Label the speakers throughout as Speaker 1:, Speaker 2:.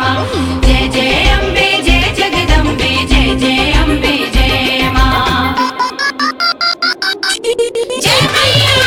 Speaker 1: जय जय अम्बे जय जगदम्बे जय जय अम्बे जय माँ जय मैया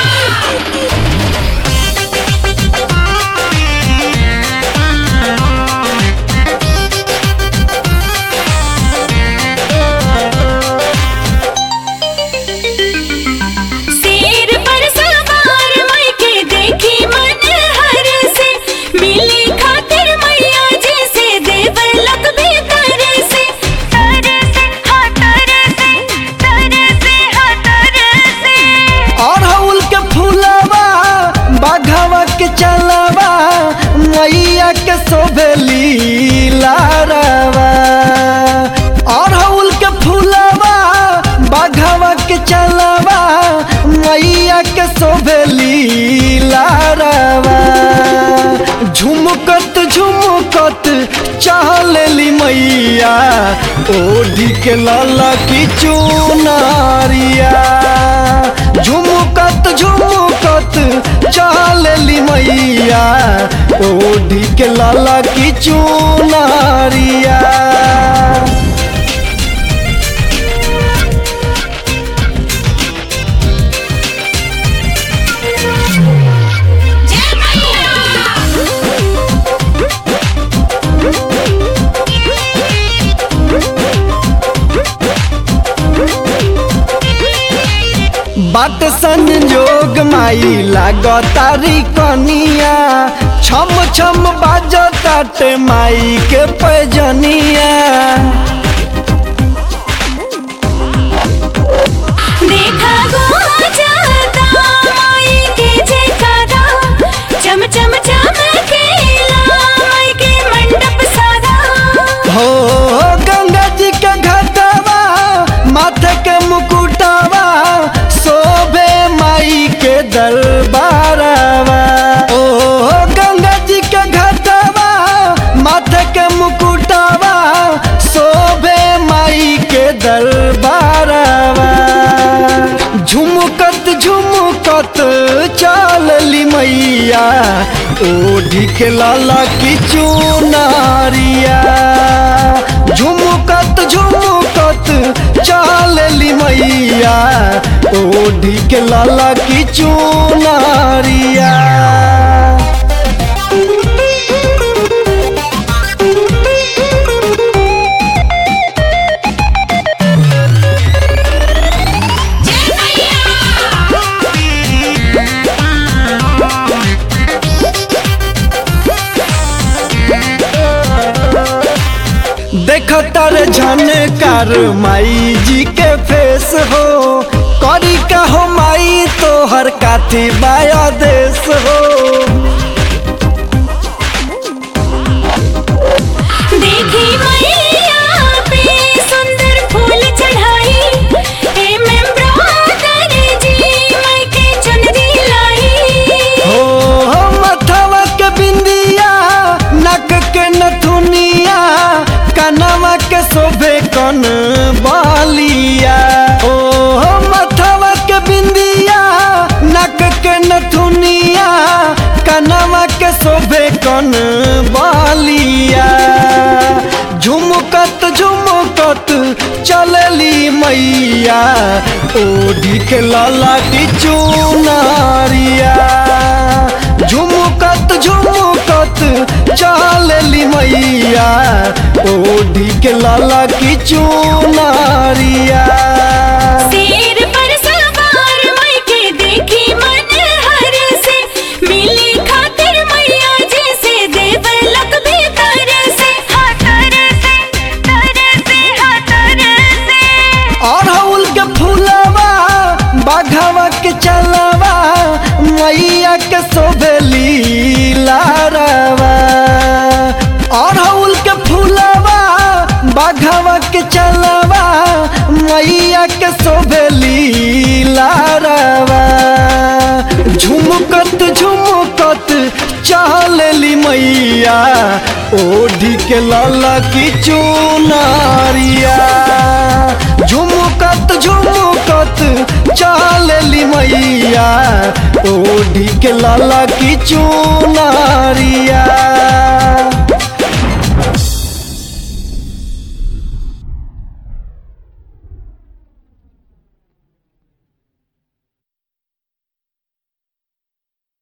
Speaker 1: शेर पर सवार मायके देखी मन हर से मिली खातिर मैया जैसे देवलोक भी तर से तर से हाँ तर से तर से हाँ तर से
Speaker 2: अड़हुल के फूलवा बाघवा के चलवा मैया के सोभेली लारवा अड़हुल के फूलवा बाघवा के चलवा मैया के सोभेली लारवा झुमकत झुमकत चहलेली मैया ओढ़ी के लाला की चुनारिया झुमकत झुमकत चहलेली मैया ओढ़ी के लाला की चुनारिया
Speaker 1: जय मैया
Speaker 2: बाट संजोग माई लागतारी कनिया छम छम बाजताट माई के पैजनिया
Speaker 1: देखा गो जाता माई के जयकारा चम चम चमकेला माई के मंडप सारा
Speaker 2: हो गंगा जी के घटवा माथे के मुकुटवा शोभे माई के दरबारवा ओ गंगा जी के घटवा माथे के मुकुटवा शोभे माई के दरबारवा झुमकत झुमकत चलली मैया ओढ़ी के लाला की चुनारिया झुमकत झुमकत चलली मैया ओढ़ी के लाला की चुनारिया
Speaker 1: जय
Speaker 2: देखतर झनकार माई जी के फेस हो करी का हो माई तोहर काथी बाया देश हो
Speaker 1: देखी मैया पे सुंदर फूल चढ़ाई हे मैं ब्रादर जी मैं के चुनरी लाई
Speaker 2: हो हो मथवा के बिंदिया नक के नथुनिया कनवा के शोभे कन बालिया ओ हो मथवा के बिंदिया नक के नथुनिया कनवा के शोभे कन बालिया झुमकत झुमकत चलली मैया ओढ़ी के लाला की चुनारिया झुमकत झुमकत चलली मैया ओढ़ी के लाला की चुनारिया
Speaker 1: शेर पर सवार माई के देखी मन हर से मिली खातिर मैया जैसे देवलोक भी तर से हाँ तर से तर से हाँ तर से
Speaker 2: अड़हुल के फूलवा बाघवा के चलवा मैया के शोभेली लारवा अड़हुल के फूलवा बाघवा के चलवा मैया के शोभेली लारवा झुमकत झुमकत चहलेली मैया ओढ़ी के लाला की चुनारिया झुमकत झुमकत चलली मैया ओढ़ी के लाला की चुनारिया